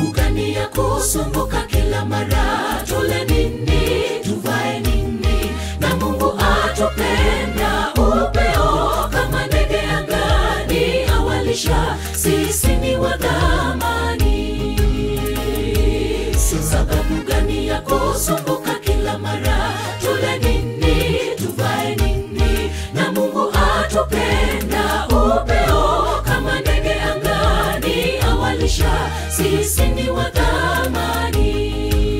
sababu gani ya kusumbuka kila mara? Tule nini? Tuvae nini? Na Mungu atupenda upeo kama ndege angani, awalisha sisi ni wa thamani. Sababu gani ya kusumbuka kila mara? Tule nini? Tuvae nini? Na Mungu atupenda upeo kama ndege angani, awalisha sisi ni wa thamani.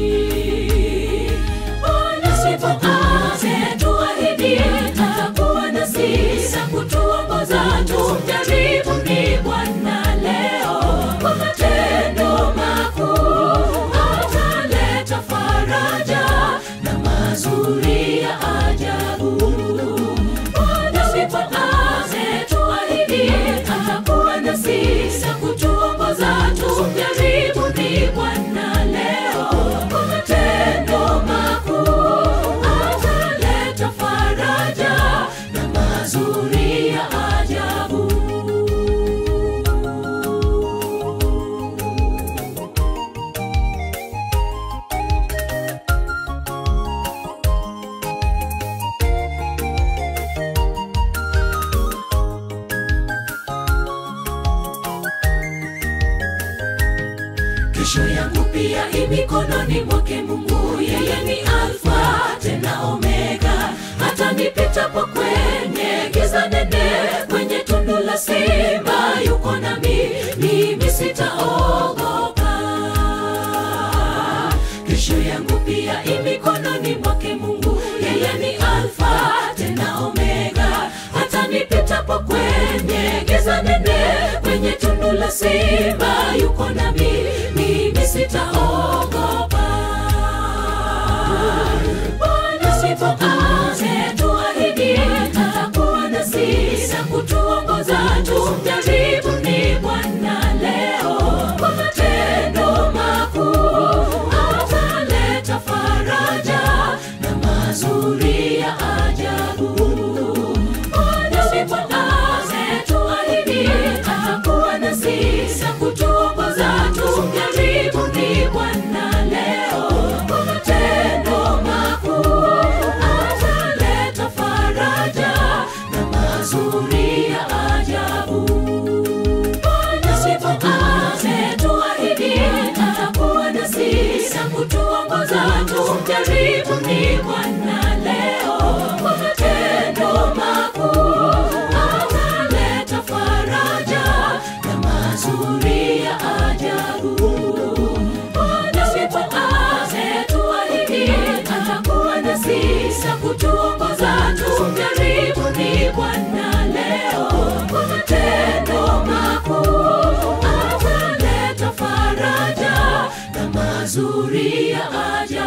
Bwana sifa ametuahidi atakuwa nasi na kutuongoza. Tumjaribu ni Bwana leo kwa matendo makuu, ataleta faraja na mazuri ya ajabu. Bwana sifa ametuahidi atakuwa nasi na kutuongoza. Tumjaribu ni Bwana leo kwa matendo makuu, ataleta faraja na mazuri ya ajabu. kesho yangu pia i mikononi mwake Mungu. Yeye ni Alfa tena Omega, hata nipitapo kwenye giza nene, kwenye tundu la simba yuko nami, mimi sitaogopa. Kesho yangu pia i mikononi mwake Mungu. Yeye ni Alfa tena Omega, hata nipitapo kwenye giza nene, kwenye tundu la simba yuko nami, mimi sitaogopa. Bwana sifa ametuahidi atakuwa nasi na kutuongoza. Tumjaribu ni Bwana leo kwa matendo makuu, ataleta faraja na mazuri ya ajabu. Bwana sifa ametuahidi atakuwa nasi na kutuongoza. Tumjaribu ni Bwana leo kwa matendo makuu, ataleta faraja na mazuri ya ajabu. Bwana sifa ametuahidi atakuwa nasi na kutuongoza. Tumjaribu ni Bwana leo kwa matendo makuu, ataleta faraja na mazuri ya ajabu. Bwana sifa ametuahidi atakuwa nasi na kutuongoza. Tumjaribu ni Bwana leo kwa matendo makuu, ataleta faraja na mazuri ya ajabu.